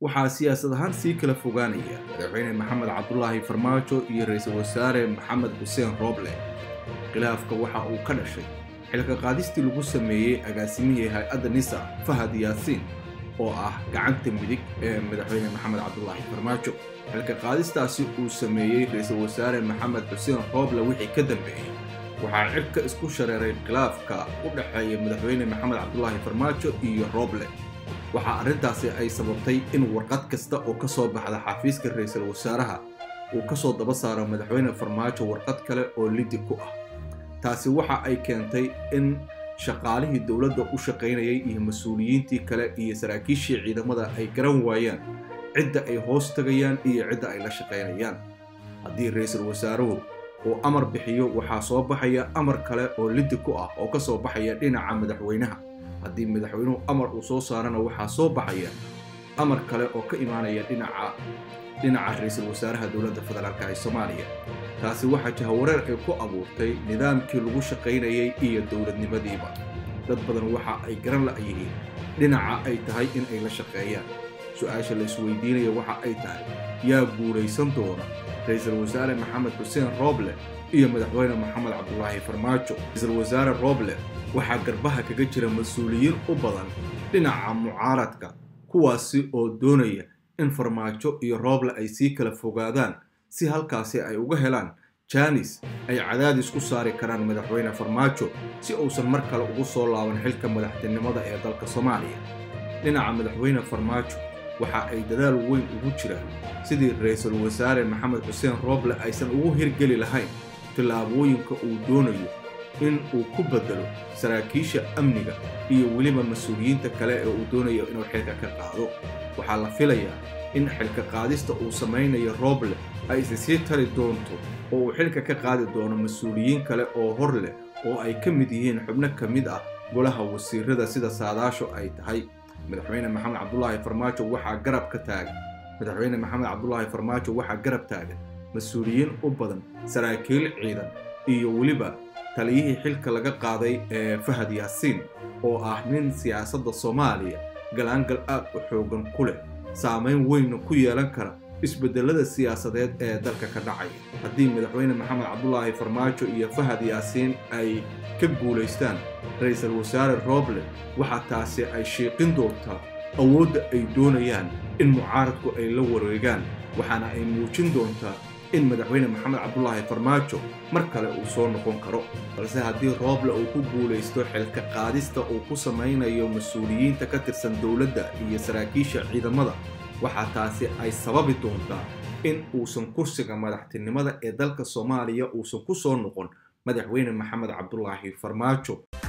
waxaa siyaasad ahaan sii kala fogaanaya madaxweyne maxamed cabdulaahi farmaajo iyo ra-iisul wasaare maxamed xuseen rooble khilaafka waxa uu ka dhashay xilka qaadistii lagu sameeyey agaasimihii hay-adda nisa fahad yaasiin oo ah gacanta midig ee madaxweyne maxamed cabdulaahi farmaajo xilka qaadistaasi uu sameeyey ra-iisul wasaare maxamed xuseen rooble wixii ka dambeeyey waxaa cirka isku shareeray khilaafka u dhexeeya madaxweyne maxamed cabdulaahi farmaajo iyo rooble waxaa arrintaasi ay sababtay in warqad kasta oo ka soo baxda xafiiska ra-iisul wasaaraha uu ka soo daba saaro madaxweyne farmaajo warqad kale oo lidi ku ah taasi waxa ay keentay in shaqaalihii dowladda u shaqaynayay iyo mas-uuliyiintii kale iyo saraakiishii ciidamada ay garan waayaan cidda ay hoos tagayaan iyo cidda ay la shaqaynayaan haddii ra-iisul wasaaruhu uu amar bixiyo waxaa soo baxaya amar kale oo lidi ku ah oo ka soo baxaya dhinaca madaxweynaha haddii madaxweynuhu amar uu soo saarana waxaa soo baxaya amar kale oo ka imaanaya dhinaca dhinaca ra-iisul wasaaraha dowladda federaalka ee soomaaliya taasi waxaa jahawareer ay ku abuurtay nidaamkii lagu shaqaynayay iyo dowladnimadiiba dad badan waxa ay garan la'yihiin dhinaca ay tahay in ay la shaqeeyaan su-aasha la isweydiinaya waxa ay tahay yaa guulaysan doona ra-iisul wasaare maxamed xuseen rooble iyo madaxweyne maxamed cabdulaahi farmaajo ra-iisul wasaare rooble waxaa garbaha kaga jira mas-uuliyiin u badan dhinaca mucaaradka kuwaasi oo doonaya in farmaajo iyo rooble ay sii kala fogaadaan si halkaasi ay uga helaan jaanis ay cadaadis ku saari karaan madaxweyne farmaajo si uusan mar kale ugu soo laaban xilka madaxtinimada ee dalka soomaaliya dhinaca madaxweyne farmaajo waxa ay dadaal weyn ugu jiraan sidii ra-iisul wasaare maxamed xuseen rooble aysan ugu hirgeli lahayn tillaabooyinka uu doonayo in uu ku bedelo saraakiisha amniga iyo weliba mas-uuliyiinta kale ee uu doonayo inuu xilka ka qaado waxaa la filayaa in xilka qaadista uu samaynayo rooble ay isi sii tari doonto oo uu xilka ka qaadi doono mas-uuliyiin kale oo hor leh oo ay ka mid yihiin xubno ka mid ah golaha wasiirada sida saadaasho ay tahay madaxweyne maxamed cabdulaahi farmaajo waxaa garab ka taagan madaxweyne maxamed cabdulaahi farmaajo waxaa garab taagan mas-uuliyiin u badan saraakiil ciidan iyo weliba taliyihii xilka laga qaaday ee fahad yaasiin oo ah nin siyaasadda soomaaliya galaangal aad u xoogan ku leh saamayn weynna ku yeelan kara isbedelada siyaasadeed ee dalka ka dhacaya haddii madaxweyne maxamed cabdulaahi farmaajo iyo fahad yaasiin ay ka guulaystaan ra-iisul wasaare rooble waxaa taasi ay shiiqin doontaa awoodda ay doonayaan in mucaaradku ay la wareegaan waxaana ay muujin doontaa in madaxweyne maxamed cabdulaahi farmaajo mar kale uu soo noqon karo balse haddii rooble uu ku guulaysto xilka qaadista uu ku samaynayo mas-uuliyiinta ka tirsan dowladda iyo saraakiisha ciidamada waxaa taasi ay sababi doontaa in uusan kursiga madaxtinimada ee dalka soomaaliya uusan ku soo noqon madaxweyne maxamed cabdulaahi farmaajo